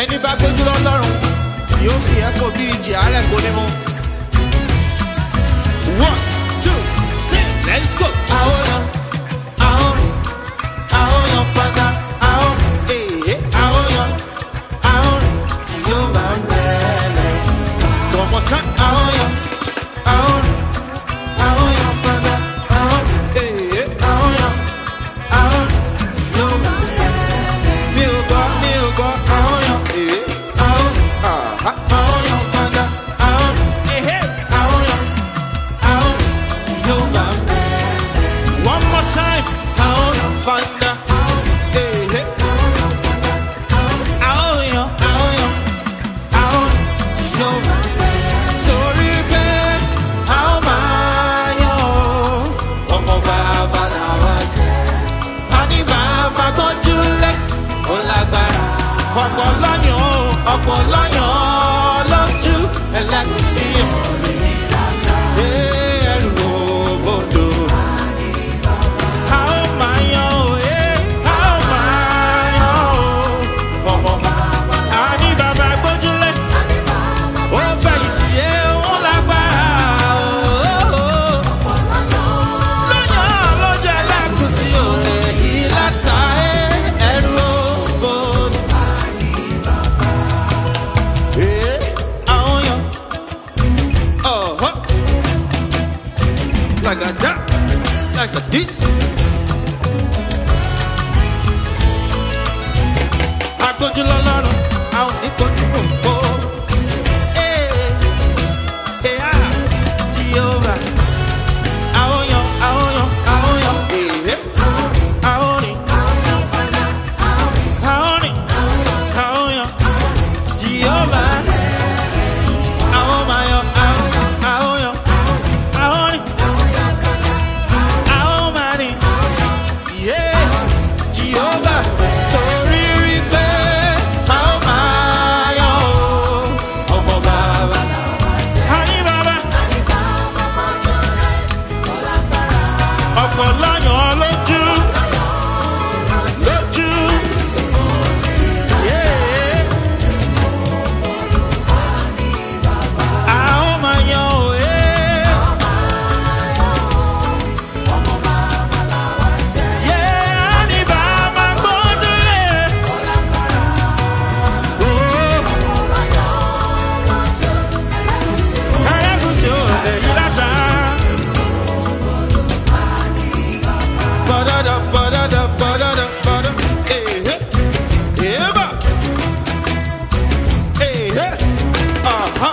ẹni bá gbójú lọ́lọ́run yóò fi ẹ́ fò bí ìjì àárẹ̀ kò ní mú. one two three let's go. àwòrán àwòrán àwòrán fada àwòrán èyí àwòrán àwòrán yóò máa ń bẹ̀rẹ̀. tọmọtán àwòrán àwòrán àwòrán fada àwòrán èyí àwòrán àwòrán yóò máa ń bẹ̀rẹ̀. mi ò gbọ́ mi ò gbọ́ àwòrán èyí àwòrán àhá àwòrán fada àwòrán èyí àwòrán àwòrán yóò máa ń bẹ̀rẹ̀. One more time. Aoyan fanda. Eh, eh. Aoyan, aoyan, aoyan. Yo. Torí pé a ó máa yan o. Ọmọ bàbá làwa jẹ́. A ní bàbá tọ́jú lé. Ó lágbára. Ọ̀pọ̀ lọ́yàn o. Ọ̀pọ̀ lọ́yàn lójú. Ẹlẹ́gùsí ọ̀rẹ́. Eh, ẹrù òbodò. A ó máa yan o, eh, a ó máa yan o. Ọmọ bàbá. A ní bàbá gbójúlé. Ó fẹ̀yìntì yé òun lágbára o. Lọ́yàn lójú ẹlẹ́gùsí o, èyí láta eh, ẹrù òbodò. Eh, àwọn yan. Uh-huh. Like a that, like a this. Agbójú lọ́lọ́run, a ò ní kojú òfo. Ee, ee, ah, Jehovah. Àwọn yan, àwọn yan, àwọn yan, ee, àwọn rìn. Àwọn rìn, àwọn yan, Jehovah. Àwọn máa yan, àwọn, àwọn yan, àwọn rìn. Àwọn máa rìn. Yeah, Jehovah, torí rí pé a ó máa yan o. Ọmọ bàbá. Àní bàbá. Ọ̀pọ̀ lọ́yàn lójú. Lójú. Yeah. A ó máa yan o. Yeah. Yeah, àní bàbá gbódúlé. Oh. Ẹlẹ́gùsì ò lè yí látà. Bọ́dọ̀dọ̀ bọ́dọ̀dọ̀ bọ́dọ̀dọ̀ bọ́dọ̀. Èhé. Èébà. Èhé. Àhá.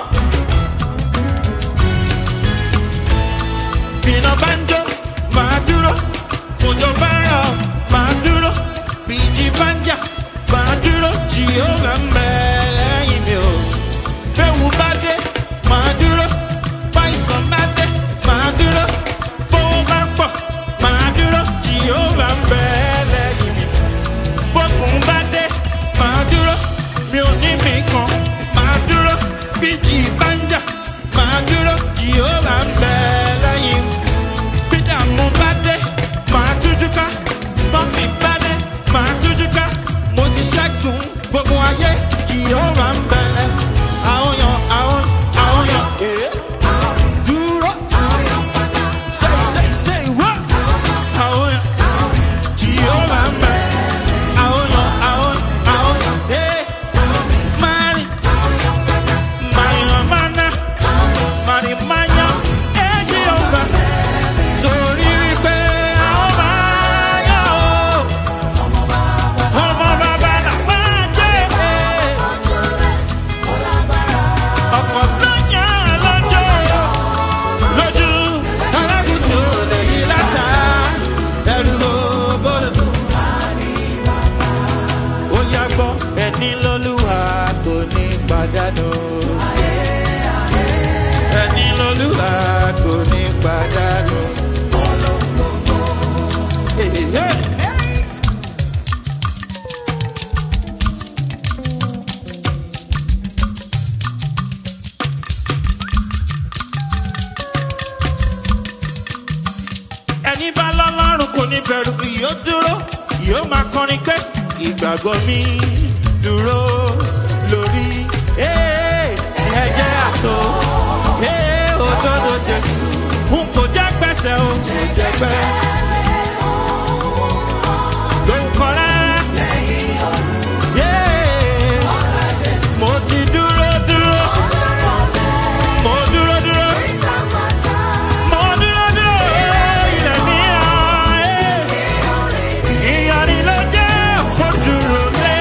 Bìnà bá ń jó, màá dúró. Òjò bá ń rọ̀, màá dúró. Bìjì bá ń jà, màá dúró. Jìhóra ń bẹ lẹ́yìn mi o. Bẹ́wù bá dé, màá dúró. Báyìsàn bá dé, màá dúró. Bówó bá pọ̀, màá dúró. Jìhóra ń bẹ lẹ́yìn mi. Bókun bá dé, màá dúró. Mi ò ní mi kan, màá dúró. Bíjì bá ń jà, màá dúró. Jìhóra ń bẹ lẹ́yìn mi bídà mo bá dé màá tújú ká bọ́fì bá dé màá tújú ká mo ti ṣẹ́gun gbogbo ayé kì yóò wá ń bẹ àwọn yan àwọn àwọn yan èé dúró say say say wá àwọn yan kì yóò wá ń bẹ àwọn yan àwọn àwọn èé máa rìn máa yan máa ná máa rìn máa yan èjì yóò bá torí wípé a ó máa yọ̀ ọ́. ọmọ bàbá là máa jẹ́ ọ̀pọ̀ lọ́yàn lọ́jọ́ lójú alágùsù lè yí látà ẹrù ló bọ́dọ̀. ó yá gbọ́ ẹni lọ́lúwa kò ní pàdánù. ẹni lọ́lúwa kò ní pàdánù. Hey, hey. ẹni bá lọ́lọ́run kò ní bẹ̀rù yóò dúró yóò máa kọrin pé ìgbàgbọ́ mi dúró lẹ́sẹ̀ o kò jẹ́ pẹ́. lórúkọ rárá. Yeah. mo ti dúró dúró. mo dúró dúró. mo dúró dúró. ilẹ̀ mi hàn. ìyàrí ló jẹ́ kó dúró lé.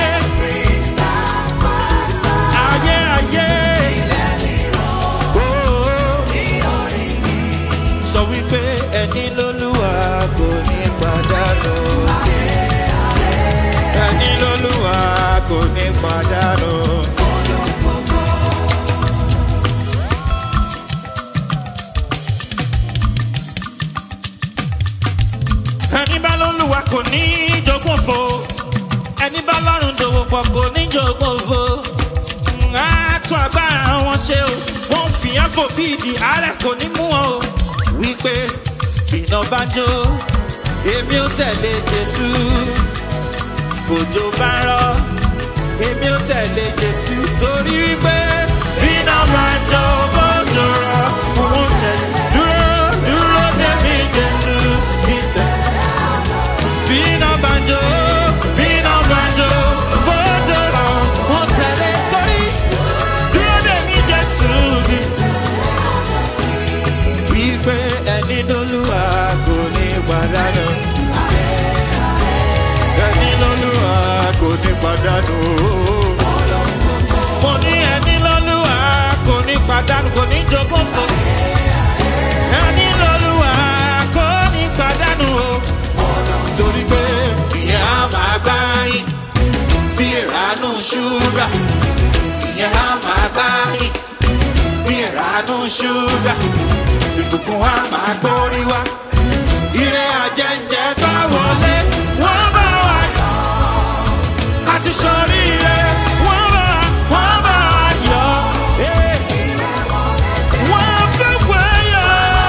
ayé ayé. Oh sọ wípé ẹni lólúwa kò ní pàdánù. ẹni lólúwa kò ní pàdánù. ẹni bá lólúwa kò ní jogún fo ẹni bá lọ́rùn dòwò pọ̀ kò ní jogún fo á tún agbára wọn ṣe o wọn fi ẹfọ bí ìdí àárẹ̀ kò ní mú wọn o wípé iná bá jó èmi ò tẹ̀lé jésù òjò bá ń rọ èmi ò tẹ̀lé jésù torí wípé iná bá jó bójú rọ òun tẹ̀lé dúró dúró débi jésù ìtẹ̀. Bina banjo, bina banjo, bojo rọ, mo tẹ̀lé torí dúró dè mí Jésù ni. Wípé ẹni lólúwa kò ní pàdánù. Ẹni lólúwa kò ní pàdánù. Mo ní ẹni lólúwa kò ní pàdánù, kò ní jogún fún. Ẹni lólúwa kò ní pàdánù o torí pé ìyẹn á máa gbá yín bí ìránú ṣúgà ìyẹn á máa gbá yín bí ìránú ṣúgà ìbùkún á máa gbórí wá ire àjẹjẹ bá wọlé wọ́n bá wà yọ àti sọríire wọ́n bá wọ́n bá wà yọ. eh. Wọ́n fẹ́ wáyọ̀.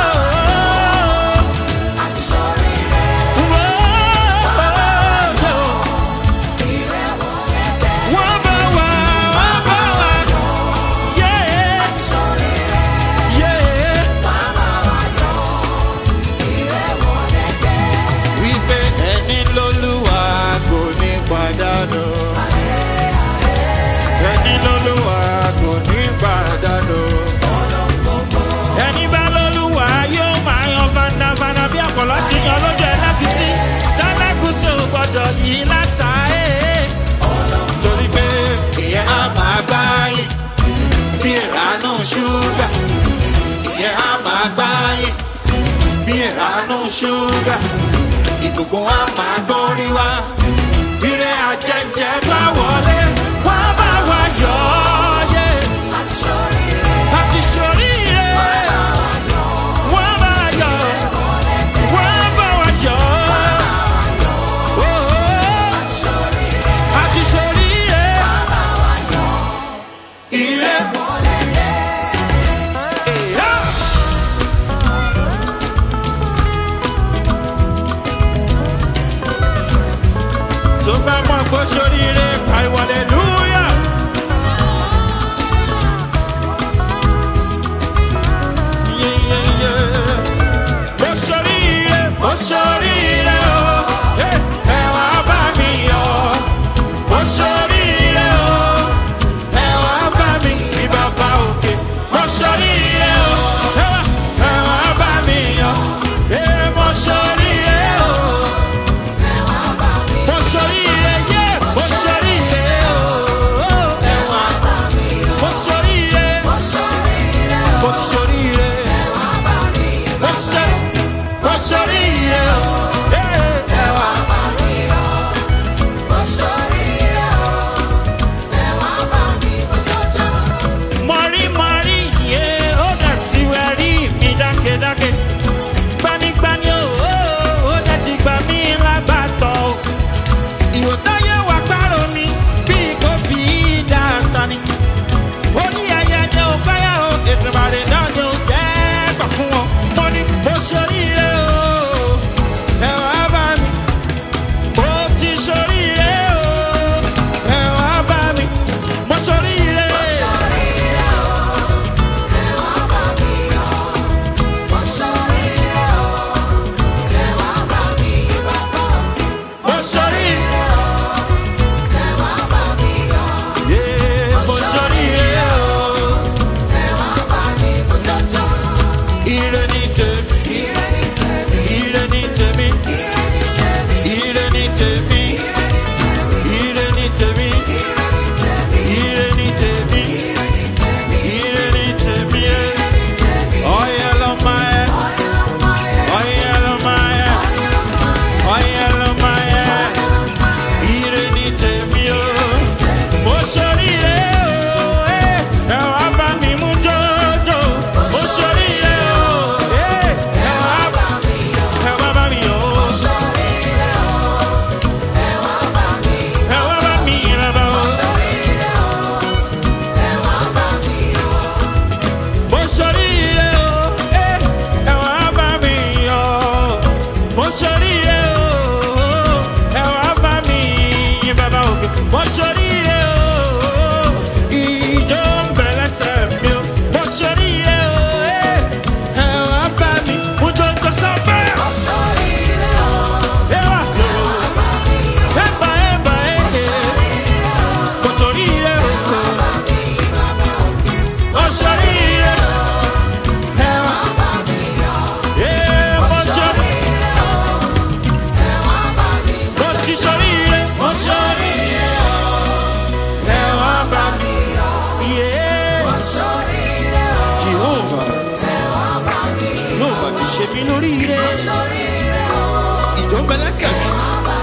Wípé ẹni lólúwa kò ní pàdánù. Ẹni lólúwa kò ní pàdánù. Ẹni bá lólúwa yóò máa yan fandafanda bí àpọ̀lọ́ ti yan lójú ẹlẹ́gùsí. Tẹ́lẹ́gùsí ò gbọ́dọ̀ yí láta ẹ̀. Torí pé ìyẹn á máa gbá yín bí ìránú ṣúgà. Ìyẹn á máa gbá yín bí ìránú ṣúgà. Ìbùkún á máa gbórí wá. Ire àjẹjẹ bá wọlé, wọ́n bá wa yọ̀ ọ́ yé. Àti ṣoríire, wọ́n bá wa yọ̀, wọ́n bá wa yọ̀. Oh, àti ṣoríire, ire. Yeah. tó bá mọ̀ pé sóríire pariwo hallelujah. Yeah, yeah, yeah. Mo sóríire, mo sóríire o, Eh, ẹ wá bá mi yọ̀. Mo sóríire o, ẹ wá bá mi ní bàbá òkè. Mo sóríire o, ẹ wá- ẹ wá bá mi yọ̀. Eh, mo sóríire o. Mo ṣoríire, yeah, mo ṣoríire o. tèmi ire ní tèmi ire ní tèmi ẹ ọyẹ lọmọ ẹ ọyẹ lọmọ ẹ ọyẹ lọmọ ẹ ire ní tèmi o mo ṣoríire o ẹ ẹ wá bá mi mú jọjọ mo ṣoríire o ẹ ẹ wá ẹ wá bá mi o ẹ wá bá mi yẹn bá o. mo ṣoríire o ẹ ẹ wá bá mi yọ mo ṣoríire o ẹ wá bá mi yìn bàbá òkè mo ṣoríire o ìjọ ń bẹ lẹ́sẹ̀ mi o mo ṣoríire o ẹ ẹ wá bá mi mú jọjọ sábẹ́ ẹ wá lò ẹ bá ẹ bá ẹ mo ṣoríire o mo ṣoríire ẹ wá ẹ mo ṣoríire mo ti ṣoríire mo ṣoríire ẹ wá bá mi yé Jehovah Jehovah ti ṣe mí lóríire ìjọ ń bẹ lẹ́sẹ̀ mi